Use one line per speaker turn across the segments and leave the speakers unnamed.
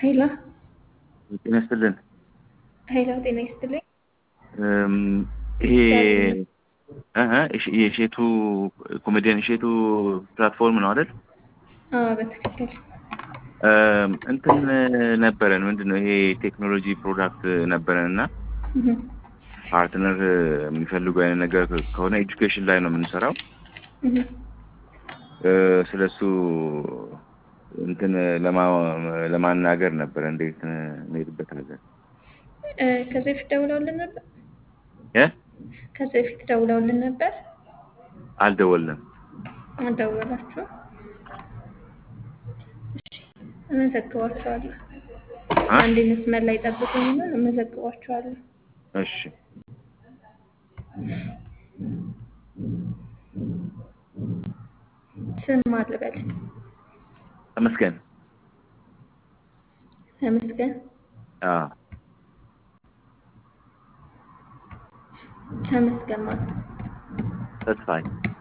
ሄሎ
ጤና ይስጥልን።
ሄሎ፣ ጤና ይስጥልኝ።
እም፣ ይሄ እህ እሺ፣ የሼቱ ኮሜዲያን እሼቱ ፕላትፎርም ነው አይደል?
አዎ፣ በትክክል
እም፣ እንትን ነበረን ምንድን ነው ይሄ ቴክኖሎጂ ፕሮዳክት ነበረን እና
እህ፣
ፓርትነር የሚፈልጉ አይነት ነገር ከሆነ ኤጁኬሽን ላይ ነው የምንሰራው።
እህ።
እ፣ ስለሱ እንትን ለማ ለማናገር ነበረ እንዴት እንሄድበታለን?
እ፣ ከዚህ በፊት ደውለውልን ነበር።
እ
ከዚህ በፊት ደውለውልን ነበር።
አልደወልንም።
አልደወላችሁም? እሺ፣ እመዘግባችኋለሁ።
አ?
አንድ መስመር ላይ ጠብቁኝና እመዘግባችኋለሁ።
እሺ
ስም አልበል።
ተመስገን።
ተመስገን
አዎ
ተመስገን ማለት
ተስፋዬ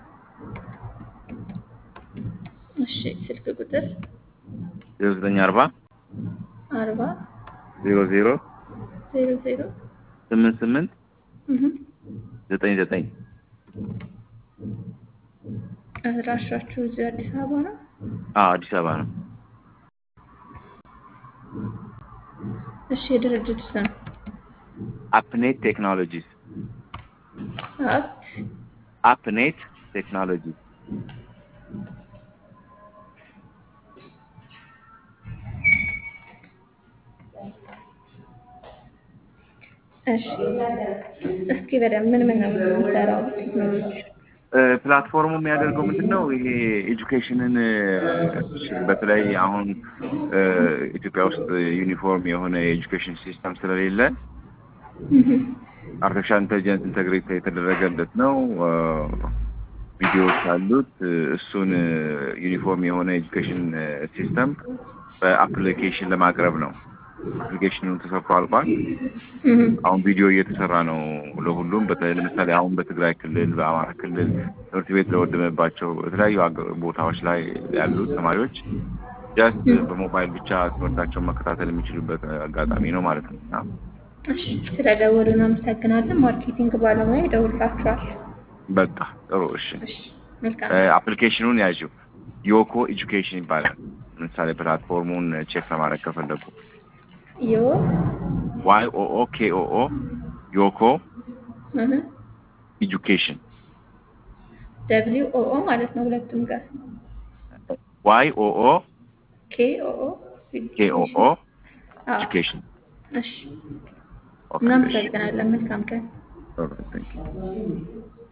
እሺ። ስልክ ቁጥር
ዜሮ ዘጠኝ አርባ
አርባ
ዜሮ ዜሮ
ዜሮ ዜሮ
ስምንት ስምንት
እህ።
ዘጠኝ ዘጠኝ
አድራሻችሁ እዚህ አዲስ አበባ ነው?
አዎ አዲስ አበባ ነው።
እሺ። የድርጅቱ ስም
አፕኔት ቴክኖሎጂስ
አፕ
አፕኔት ቴክኖሎጂ
እሺ። እስኪ በደንብ ምን ምን ነው የምንሰራው ቴክኖሎጂ?
ፕላትፎርሙ የሚያደርገው ምንድን ነው? ይሄ ኤጁኬሽንን በተለይ አሁን እ፣ ኢትዮጵያ ውስጥ ዩኒፎርም የሆነ የኤጁኬሽን ሲስተም ስለሌለ
እህ።
አርቲፊሻል ኢንቴሊጀንስ ኢንተግሬት የተደረገለት ነው። እ፣ ቪዲዮዎች አሉት። እሱን ዩኒፎርም የሆነ ኤጁኬሽን ሲስተም በአፕሊኬሽን ለማቅረብ ነው። አፕሊኬሽኑ ተሰርቶ አልቋል።
እህ።
አሁን ቪዲዮ እየተሰራ ነው ለሁሉም። በተለይ ለምሳሌ አሁን በትግራይ ክልል፣ በአማራ ክልል ትምህርት ቤት ለወደመባቸው የተለያዩ አገ- ቦታዎች ላይ ያሉት ተማሪዎች ጀስት በሞባይል ብቻ ትምህርታቸውን መከታተል የሚችሉበት አጋጣሚ ነው ማለት ነው እና
እሺ። ስለደወሉ እናመሰግናለን። ማርኬቲንግ ባለሙያ ይደውልላችኋል።
በቃ ጥሩ እሺ።
እሺ። መልካም
አፕሊኬሽኑን ያዥው ዮኮ ኤጁኬሽን ይባላል። ለምሳሌ ፕላትፎርሙን ቼክ ለማድረግ ከፈለጉ
ዮ
ዋይ ኦ ኦ ኬ ኦ ኦ ዮኮ
እህ።
ኤጁኬሽን
ደብሊው ኦ ኦ ማለት ነው ሁለቱም ጋር
ዋይ ኦ ኦ
ኬ ኦ ኦ
ኬ ኦ ኦ
አዎ።
ኤጁኬሽን
እሺ። እናመሰግናለን። መልካም ቀን።
ኦኬ፣ ቴንክ ዩ